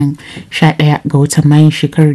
11 ga watan Mayun shekarar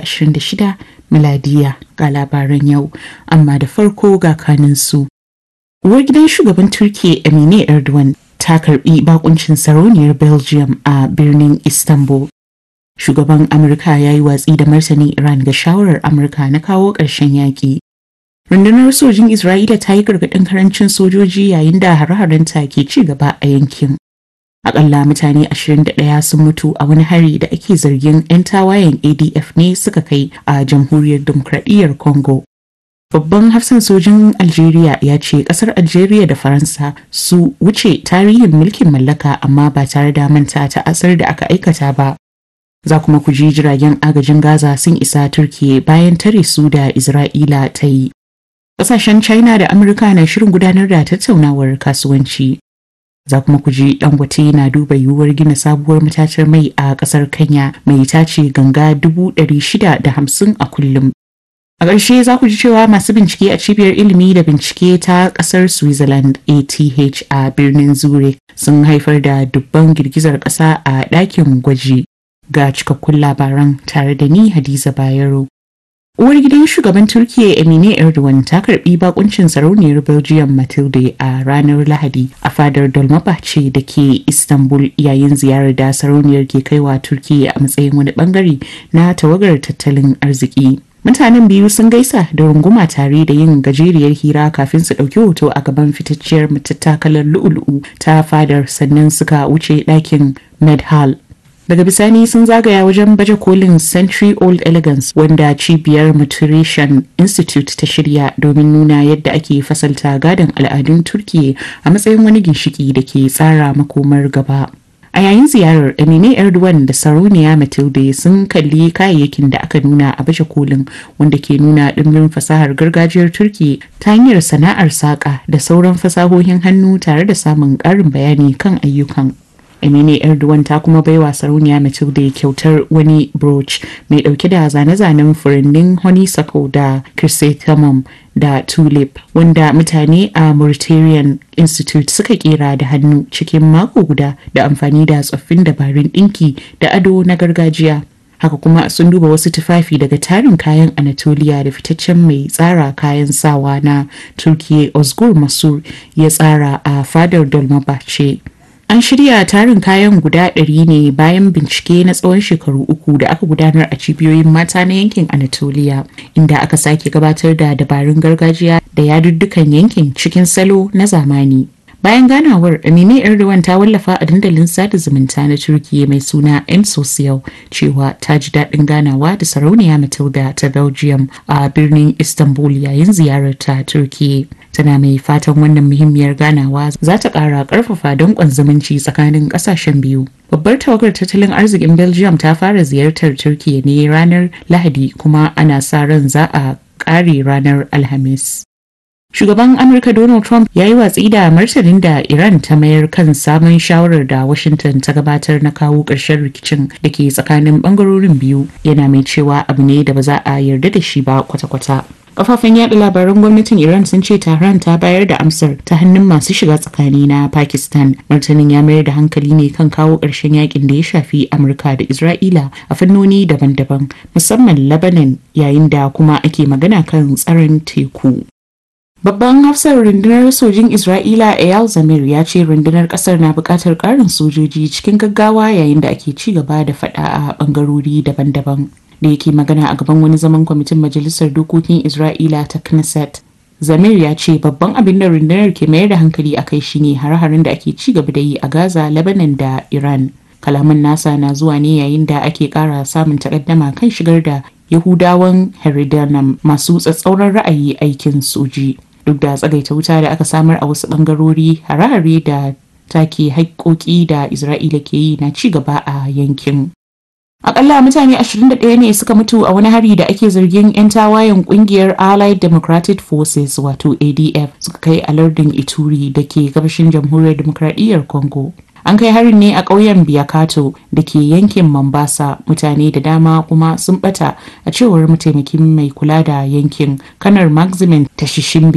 2026 miladiya ga labaran yau, amma da farko ga kaninsu. Uwar gidan shugaban Turkiyya Emine Erdogan ta karbi bakuncin sarauniyar Belgium a birnin Istanbul. Shugaban Amurka ya yi watsi da martanin Iran ga shawarar Amurka na kawo ƙarshen yaƙi. Rundunar sojin Isra'ila ta yi gargaɗin karancin sojoji yayin da hare-harenta ke ci gaba a yankin. Akalla mutane 21 sun mutu a wani hari da ake zargin 'yan tawayen ADF ne suka kai a jamhuriyar demokradiyyar Congo. Babban hafsan sojin Algeria ya ce kasar Algeria da Faransa su wuce tarihin mulkin mallaka amma ba tare da manta ta asar da aka aikata ba. Za kuma ku ji jiragen agajin Gaza sun isa Turkiye bayan tare su da Isra'ila ta yi. Ƙasashen China da Amurka na shirin gudanar da tattaunawar kasuwanci. za kuma ku ji dangote na duba yiwuwar gina sabuwar matatar mai a kasar kenya mai tace ganga dubu ɗari shida da hamsin a kullum a ƙarshe za ku ji cewa masu bincike a cibiyar ilimi da bincike ta ƙasar switzerland ath a birnin zurich sun haifar da dubban girgizar ƙasa a ɗakin gwaji ga cikakkun labaran tare da ni hadiza bayero Uwar gidan shugaban Turkiyya Emine Erdogan ta karbi bakuncin sarauniyar Belgium Matilde a ranar Lahadi a fadar Dolmabahce da ke Istanbul yayin ziyarar da sarauniyar ke kaiwa Turkiyya a matsayin wani bangare na tawagar tattalin arziki. Mutanen biyu sun gaisa da runguma tare da yin gajeriyar hira kafin su ɗauki hoto a gaban fitacciyar matattakalar lu'u-lu'u ta fadar sannan suka wuce ɗakin Medhal daga bisani sun zagaya wajen baje kolin century old elegance wanda cibiyar maturation institute ta shirya domin nuna yadda ake fasalta gadon al'adun turkiya a matsayin wani ginshiki da ke tsara makomar gaba a yayin ziyarar emine erdogan da sarauniya matilde sun kalli kayayyakin da aka nuna a baje kolin wanda ke nuna ɗimbin fasahar gargajiyar turkiya ta hanyar sana'ar saƙa da sauran fasahohin hannu tare da samun ƙarin bayani kan ayyukan Emine Erdogan ta kuma baiwa sarauniya Matilda kyautar wani brooch mai dauke da zane-zanen furannin honeysuckle da chrysanthemum da tulip wanda mutane a Mauritanian Institute suka kera da hannu cikin mako guda da amfani da tsoffin dabarun dinki da ado na gargajiya. Haka kuma sun duba wasu tufafi daga tarin kayan Anatolia da fitaccen mai tsara kayan sawa na Turkiye Ozgur Masur ya tsara a fadar Dolmabahce. An shirya tarin kayan guda ɗari ne bayan bincike na tsawon shekaru uku da aka gudanar a cibiyoyin mata na yankin Anatolia, inda aka sake gabatar da dabarun gargajiya da yaduddukan yankin cikin salo na zamani. Bayan ganawar, Amine Erdogan ta wallafa a dandalin sada zumunta na Turkiyya mai suna M Social cewa ta ji daɗin ganawa da sarauniya Matilda ta Belgium a birnin Istanbul yayin ziyararta Turkiyya. Tana mai fatan wannan muhimmiyar ganawa za ta ƙara ƙarfafa danƙon zumunci tsakanin ƙasashen biyu. Babbar tawagar tattalin arzikin Belgium ta fara ziyartar Turkiyya ne ranar Lahadi kuma ana sa ran za a ƙare ranar Alhamis. Shugaban Amurka Donald Trump ya yi watsi da martanin da Iran ta mayar kan sabon shawarar da Washington ta gabatar na kawo ƙarshen rikicin da ke tsakanin ɓangarorin biyu yana mai cewa abu ne da ba za a yarda da shi ba kwata-kwata. Kafafen yada labaran gwamnatin Iran sun ce Tehran ta bayar da amsar ta hannun masu shiga tsakani na Pakistan. Martanin ya mayar da hankali ne kan kawo ƙarshen yakin da ya shafi Amurka da Isra'ila a fannoni daban-daban, musamman Lebanon yayin da kuma ake magana kan tsaron teku. Babban hafsar rundunar sojin Isra'ila Eyal Zamir ya ce rundunar kasar na buƙatar ƙarin sojoji cikin gaggawa yayin da ake ci gaba da faɗa a ɓangarori daban-daban. Da yake magana a gaban wani zaman kwamitin Majalisar Dokokin Isra'ila ta Knesset. Zamir ya ce babban abin da rundunar ke mayar da hankali a kai shine hare-haren da ake ci gaba da yi a Gaza, Lebanon da Iran. Kalaman nasa na zuwa ne yayin da ake ƙara samun takaddama kan shigar da Yahudawan Heridanam masu tsatsauran ra'ayi aikin soji. duk da tsagaita wuta da aka samar a wasu bangarori hare-hare da take haƙƙoƙi da isra'ila ke yi na ci gaba a yankin akalla mutane 21 ne suka mutu a wani hari da ake zargin 'yan tawayen kungiyar allied democratic forces wato adf suka kai a lardin ituri da ke gabashin jamhuriyar demokradiyyar congo an kai harin ne a ƙauyen biyakato da ke yankin Mombasa mutane da dama kuma sun bata a cewar mataimakin mai kula da yankin kanar maximin tashishimbi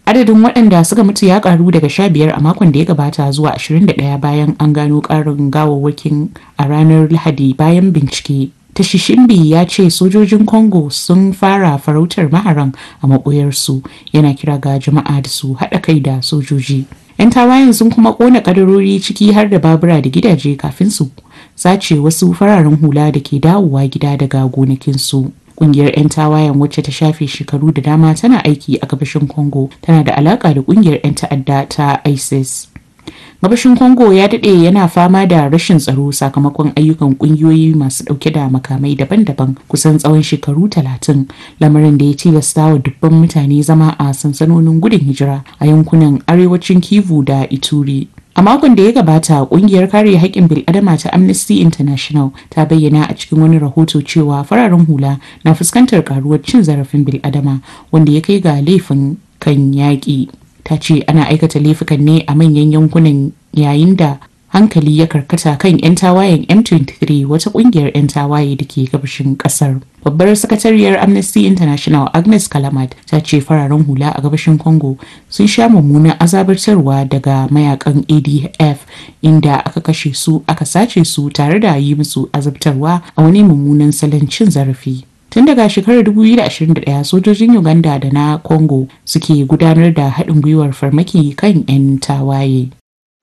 adadin waɗanda suka mutu ya karu daga 15 a makon da ya gabata zuwa 21 bayan an gano ƙarin gawawwakin a ranar lahadi bayan bincike Tashishimbi ya ce sojojin Congo sun fara farautar maharan a maɓoyarsu yana kira ga jama'a da su haɗa kai da sojoji. 'Yan tawayen sun kuma ƙona ƙadarori ciki har da babura da gidaje kafin su sace wasu fararen hula da ke dawowa gida daga gonakinsu. Ƙungiyar 'yan tawayen wacce ta shafe shekaru da dama tana aiki a gabashin Congo tana da alaƙa da ƙungiyar 'yan ta'adda ta ISIS. gabashin congo ya daɗe yana fama da rashin tsaro sakamakon ayyukan ƙungiyoyi masu ɗauke da makamai daban-daban kusan tsawon shekaru talatin lamarin da ya tilasta wa dubban mutane zama a sansanonin gudun hijira a yankunan arewacin kivu da ituri a makon da ya gabata kungiyar kare haƙƙin bil'adama ta amnesty international ta bayyana a cikin wani rahoto cewa fararen hula na fuskantar karuwar cin zarafin bil'adama wanda ya kai ga laifin kan yaƙi ta ce ana aikata laifukan ne a manyan yankunan yayin da hankali ya karkata kan 'yan tawayen m23 wata kungiyar 'yan tawaye da ke gabashin kasar babbar sakatariyar amnesty international agnes kalamat ta ce fararen hula a gabashin congo sun sha mummunan azabartarwa daga mayakan adf inda aka kashe su aka sace su tare da yi musu azabtarwa a wani mummunan salon cin zarafi tun daga shekarar 2021 sojojin uganda da na congo suke gudanar da haɗin gwiwar farmaki kan 'yan tawaye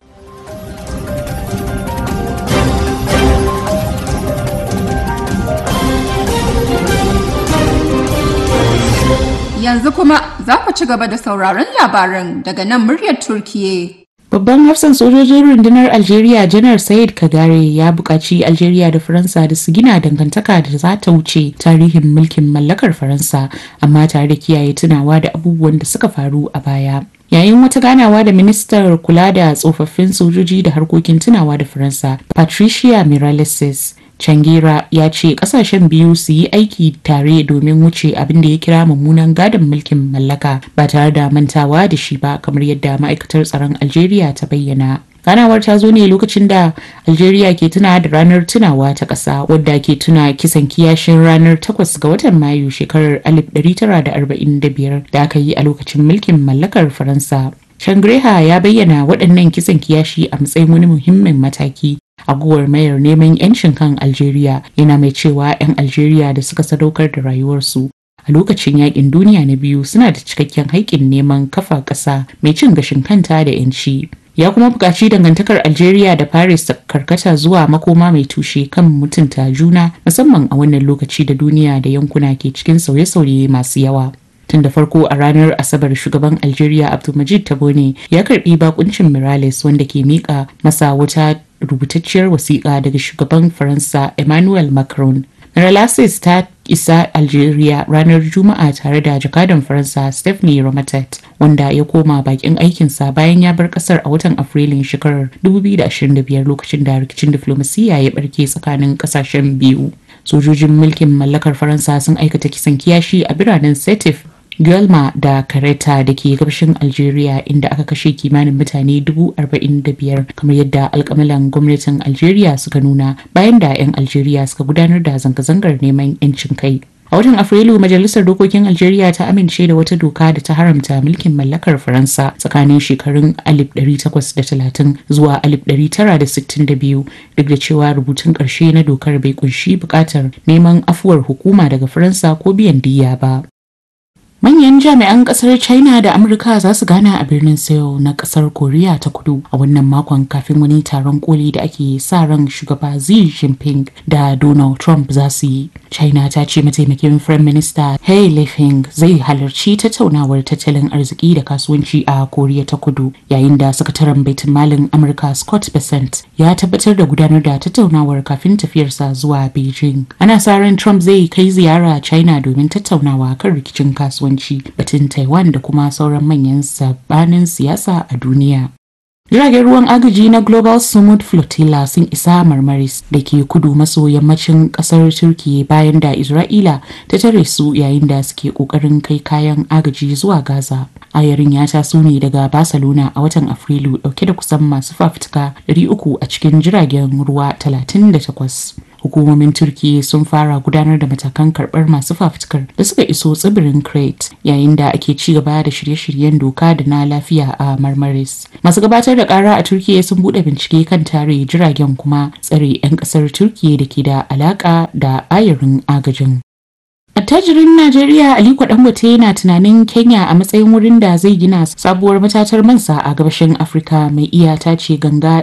Yanzu kuma za ku ci gaba da sauraron labaran daga nan muryar Turkiye. Babban hafsan sojojin rundunar Algeria Janar Said Kagare ya buƙaci Algeria da Faransa da su gina dangantaka da za ta wuce tarihin mulkin mallakar Faransa amma tare da kiyaye tunawa da abubuwan da suka faru a baya. Yayin wata ganawa da ministar kula da tsofaffin sojoji da harkokin tunawa da Faransa, Patricia Miraleses, Changira ya ce kasashen biyu su yi aiki tare domin wuce abin da ya kira mummunan gadon mulkin mallaka ba tare da mantawa da shi ba kamar yadda ma'aikatar tsaron Algeria ta bayyana. ganawar ta zo ne lokacin da algeria ke tuna da ranar tunawa ta ƙasa wadda ke tuna kisan kiyashin ranar 8 ga watan mayu shekarar 1945 da aka yi a lokacin mulkin mallakar faransa shangreha ya bayyana waɗannan kisan kiyashi a matsayin wani muhimmin mataki a mayar neman 'yancin kan algeria yana mai cewa 'yan algeria da suka sadaukar da rayuwarsu a lokacin yakin duniya na biyu suna da cikakken haƙƙin neman kafa ƙasa mai cin gashin kanta da 'yanci ya kuma buƙaci dangantakar algeria da paris ta karkata zuwa makoma mai tushe kan mutunta juna musamman a wannan lokaci da duniya da yankuna ke cikin sauye-sauye masu yawa tun da farko a ranar asabar shugaban algeria abdulmajid tabone ya karbi bakuncin mirales wanda ke mika masa wata rubutacciyar wasiƙa daga shugaban faransa emmanuel macron Miralasis ta isa Algeria ranar Juma'a tare da jakadan Faransa Stephanie Romatet wanda ya koma bakin aikinsa bayan ya bar kasar a watan Afrilun shekarar 2025 lokacin da rikicin diflomasiyya ya barke tsakanin kasashen biyu. Sojojin mulkin mallakar Faransa sun aikata kisan kiyashi a biranen Setif Guelma da Kareta da ke gabashin Algeria inda aka kashe kimanin mutane 45,000 kamar yadda alkamalan gwamnatin Algeria suka nuna bayan da 'yan Algeria suka gudanar da zanga-zangar neman 'yancin kai. A watan Afrilu Majalisar Dokokin Algeria ta amince da wata doka da ta haramta mulkin mallakar Faransa tsakanin shekarun 1830 zuwa 1962 duk da cewa rubutun ƙarshe na dokar bai kunshi buƙatar neman afuwar hukuma daga Faransa ko biyan diyya ba. Manyan jami'an kasar China da Amurka za su gana a birnin Seoul na kasar Koriya ta kudu a wannan makon kafin wani taron koli da ake sa ran shugaba Xi Jinping da Donald Trump za su yi. China ta ce mataimakin Firayim Minista He Lifeng zai halarci tattaunawar tattalin arziki da kasuwanci a Koriya ta kudu yayin da sakataren baitin malin Amurka Scott Bessent ya tabbatar da gudanar da tattaunawar kafin tafiyarsa zuwa Beijing. Ana sa ran Trump zai kai ziyara China domin tattaunawa kan rikicin kasuwanci. kasuwanci batun taiwan da kuma sauran manyan sabanin siyasa a duniya jiragen ruwan agaji na global smooth flotilla sun isa marmaris da ke kudu maso yammacin kasar turkiya bayan da isra'ila ta tare su yayin da suke kokarin kai kayan agaji zuwa gaza ayarin ya taso ne daga barcelona a watan afrilu dauke da kusan masu fafutuka 300 a cikin jiragen ruwa 38 hukumomin turki sun fara gudanar da matakan karbar masu fafutukar da suka iso tsibirin crete yayin da ake ci gaba da shirye-shiryen doka da na lafiya a marmaris masu gabatar da kara a turkiya sun bude bincike kan tare jiragen kuma tsare 'yan kasar turkiya da ke da alaka da ayarin agajin Attajirin Najeriya Aliko Dangote yana tunanin Kenya a matsayin wurin da zai gina sabuwar matatar mansa a gabashin Afirka mai iya tace ganga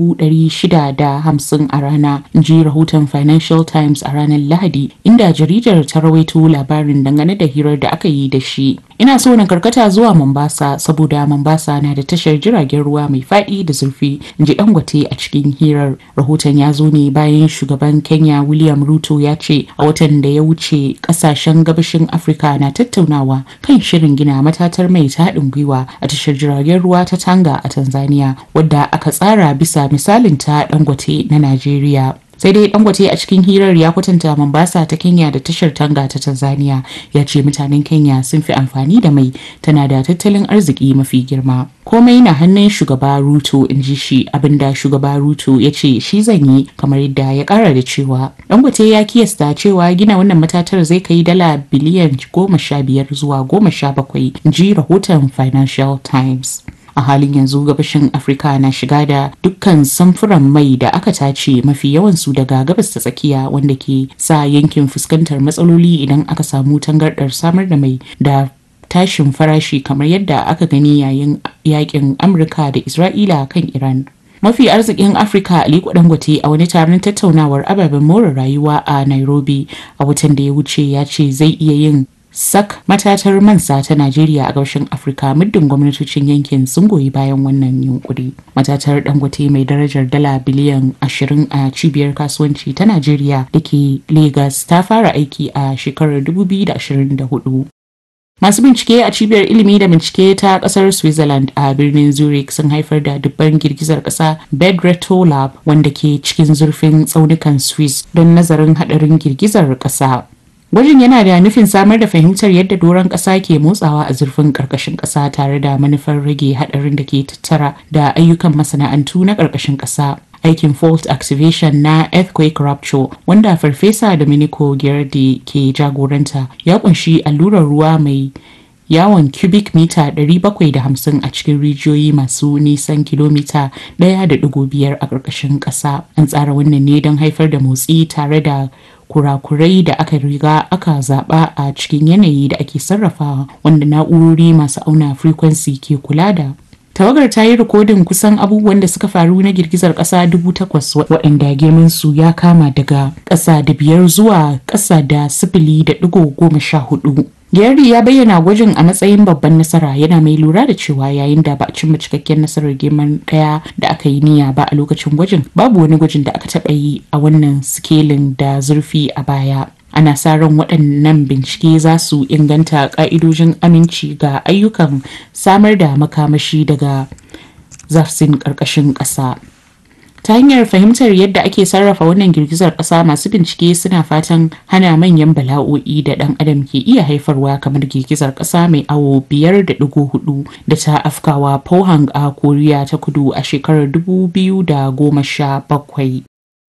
650 a rana, ji rahoton Financial Times a ranar Lahadi, inda jaridar ta rawaito labarin dangane da hirar da aka yi da shi. Ina so na karkata zuwa Mombasa saboda Mombasa na da tashar jiragen ruwa mai faɗi da zurfi, in ji Dangote a cikin hirar. Rahoton ya zo ne bayan shugaban Kenya William Ruto ya ce a watan da ya wuce kasashen gabashin Afirka na tattaunawa kan shirin gina matatar mai ta haɗin gwiwa a tashar jiragen ruwa ta Tanga a Tanzania wadda aka tsara bisa misalin ta Dangote na Najeriya. sai dai dangote a cikin hirar ya kwatanta mombasa ta kenya da tashar tanga ta tanzania ya ce mutanen kenya sun fi amfani da mai tana da tattalin arziki mafi girma komai na hannun shugaba ruto in ji shi abinda shugaba ruto ya ce shi zan yi kamar yadda ya kara da cewa dangote ya kiyasta cewa gina wannan matatar zai kai dala biliyan goma sha biyar zuwa goma sha bakwai in ji rahoton financial times a halin yanzu gabashin afirka na shiga da dukkan samfuran mai da aka tace mafi yawansu daga gabas ta tsakiya wanda ke sa yankin fuskantar matsaloli idan aka samu tangardar samar da mai da tashin farashi kamar yadda aka gani yayin yakin amurka da isra'ila kan iran mafi arzikin afirka aliko dangote a wani taron tattaunawar ababen more rayuwa a nairobi a watan da ya wuce ya ce zai iya yin sak matatar mansa ta Najeriya a gabashin Afirka muddin gwamnatocin yankin sun goyi bayan wannan yunkuri. Matatar Dangote mai darajar dala biliyan 20 a cibiyar kasuwanci ta Najeriya da ke Lagos ta fara aiki a shekarar 2024. Masu bincike a cibiyar ilimi da bincike ta kasar Switzerland a birnin Zurich sun haifar da dubban girgizar kasa Bedreto Lab wanda ke cikin zurfin tsaunukan Swiss don nazarin hadarin girgizar kasa. Gwajin yana da nufin samar da fahimtar yadda doron ƙasa ke motsawa a zurfin ƙarƙashin ƙasa tare da manufar rage haɗarin da ke tattara da ayyukan masana'antu na ƙarƙashin ƙasa. Aikin fault activation na earthquake rupture wanda Farfesa Domenico Girardi ke jagoranta ya kunshi allurar ruwa mai yawon cubic mita 750 a cikin rijiyoyi masu nisan kilomita 1.5 a ƙarƙashin ƙasa. An tsara wannan ne don haifar da motsi tare da kurakurai da aka riga aka zaba a cikin yanayi da ake sarrafawa wanda na'urori masu auna frequency ke kula da tawagar ta yi rikodin kusan abubuwan da suka faru na girgizar ƙasa dubu takwas waɗanda girman su ya kama daga ƙasa da biyar zuwa ƙasa da sifili da ɗigo goma sha hudu Gary ya bayyana gwajin a matsayin babban nasara yana mai lura da cewa yayin da ba a cimma cikakken nasarar girman daya da aka yi niyya ba a lokacin gwajin babu wani gwajin da aka taɓa yi a wannan sikelin da zurfi a baya. Ana sa ran waɗannan bincike za su inganta ƙa'idojin aminci ga ayyukan samar da makamashi daga zafsin ƙarƙashin ƙasa. ta hanyar fahimtar yadda ake sarrafa wannan girgizar ƙasa masu bincike suna fatan hana manyan bala'o'i da ɗan adam ke iya haifarwa kamar girgizar ƙasa mai awo biyar da ɗigo hudu da ta afkawa pohang a koriya ta kudu a shekarar dubu biyu da goma sha bakwai